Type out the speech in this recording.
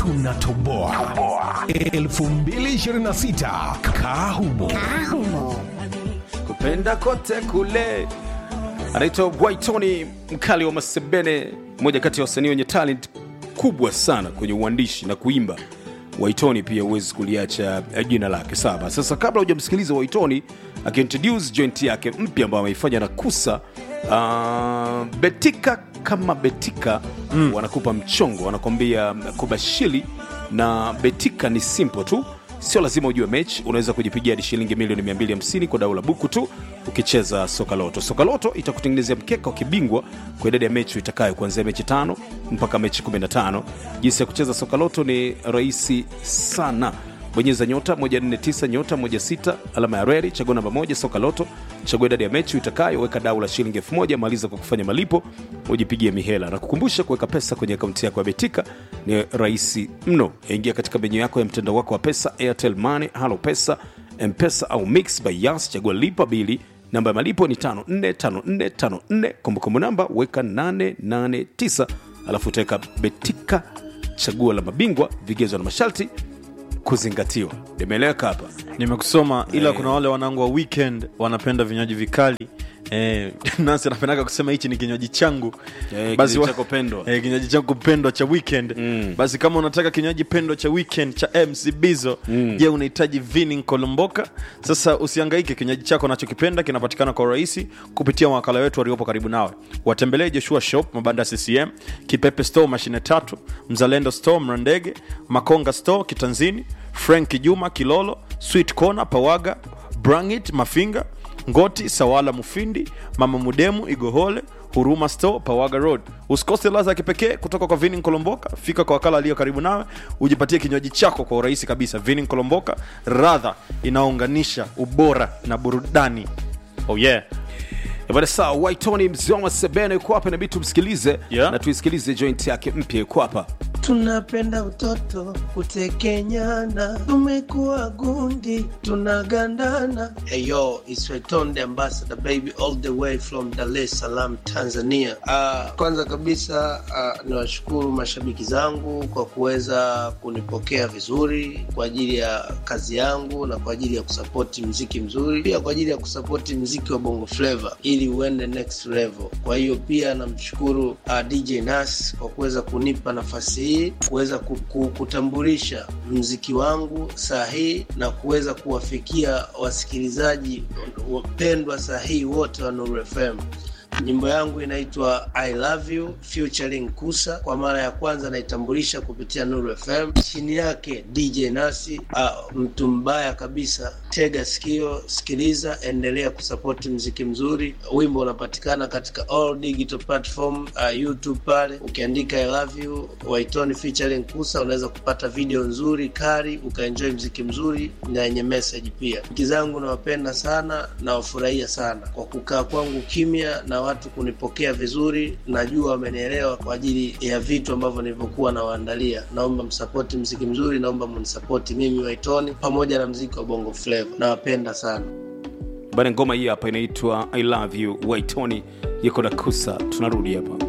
tunatoboa 2026 kahumo kupenda kote kule anaitwa Gwaitoni mkali wa Masebene, mmoja kati ya wasanii wenye talent kubwa sana kwenye uandishi na kuimba. Waitoni pia huwezi kuliacha jina lake saba. Sasa kabla hujamsikiliza Waitoni akiintroduce joint yake mpya ambayo ameifanya na Kusa uh, Betika kama Betika mm. wanakupa mchongo, wanakwambia kubashili na Betika ni simple tu sio lazima ujue mechi unaweza kujipigia hadi shilingi milioni 250 kwa dau la buku tu ukicheza sokaloto sokaloto itakutengenezea mkeka wa kibingwa kwa idadi ya mechi itakayo kuanzia mechi tano mpaka mechi 15 jinsi ya kucheza sokaloto ni rahisi sana bonyeza nyota 149 nyota 16 alama ya reri chagua namba moja soka loto chagua idadi ya mechi utakayo weka dau la shilingi 1000 maliza kwa kufanya malipo ujipigie mihela na kukumbusha kuweka pesa kwenye akaunti yako ya betika ni rahisi mno ingia katika menyu yako ya mtandao wako wa pesa airtel money halo pesa mpesa au mix by yas chagua lipa bili namba ya malipo ni 545454 kumbukumbu namba weka 889 alafu utaweka betika chaguo la mabingwa vigezo na masharti kuzingatiwa nimeeleweka hapa nimekusoma ila Eh. kuna wale wanangu wa weekend wanapenda vinywaji vikali Eh, nasi anapendaga kusema hichi ni kinywaji changu Eh, Basi kinywaji wa- chako pendwa. eh, kinywaji changu pendwa cha weekend Mm. basi kama unataka kinywaji pendwa cha weekend cha mc bizo je unahitaji vinin kolomboka sasa usiangaike kinywaji chako nachokipenda kinapatikana kwa urahisi kupitia wakala wetu waliopo karibu nawe watembelee joshua shop mabanda ccm kipepe store mashine tatu mzalendo store mrandege makonga store kitanzini frank juma kilolo sweet corner pawaga brangit mafinga ngoti sawala mufindi mama mudemu igohole huruma store pawaga road usikose ladha ya kipekee kutoka kwa vinin kolomboka fika kwa wakala aliyo karibu nawe ujipatie kinywaji chako kwa urahisi kabisa vinin kolomboka radha inaunganisha ubora na burudani oh yeah bada saa waitoni mzee wa sebene yuko hapa inabidi tumsikilize Yeah. na tuisikilize joint yake mpya yuko hapa tunapenda utoto kutekenyana tumekuwa gundi tunagandana hey yo it's Return the ambassador baby all the way from dar es salaam tanzania uh, kwanza kabisa uh, niwashukuru mashabiki zangu kwa kuweza kunipokea vizuri kwa ajili ya kazi yangu na kwa ajili ya kusapoti mziki mzuri pia kwa ajili ya kusapoti mziki wa bongo flava ili uende next level kwa hiyo pia namshukuru uh, dj nas kwa kuweza kunipa nafasi hii kuweza ku- ku- kutambulisha mziki wangu sahihi na kuweza kuwafikia wasikilizaji wapendwa sahihi wote wa Nuru FM. Nyimbo yangu inaitwa I Love You featuring Kusa. Kwa mara ya kwanza naitambulisha kupitia Nuru FM, chini yake DJ Nasi, uh, mtu mbaya kabisa. Tega sikio, sikiliza, endelea kusapoti mziki mzuri. Wimbo unapatikana katika all digital platform, uh, YouTube pale ukiandika I Love You Waitoni featuring Kusa, unaweza kupata video nzuri kari, ukaenjoy mziki mzuri na yenye message pia. Mziki zangu nawapenda sana, nawafurahia sana kwa kukaa kwangu kimya na watu kunipokea vizuri. Najua wamenielewa kwa ajili ya vitu ambavyo nilivyokuwa nawaandalia. Naomba msapoti mziki mzuri, naomba mnisapoti mimi Waitoni pamoja na mziki wa Bongo Flava. Nawapenda sana. bana ngoma hii hapa inaitwa i love you waitoni yuko na kusa tunarudi hapa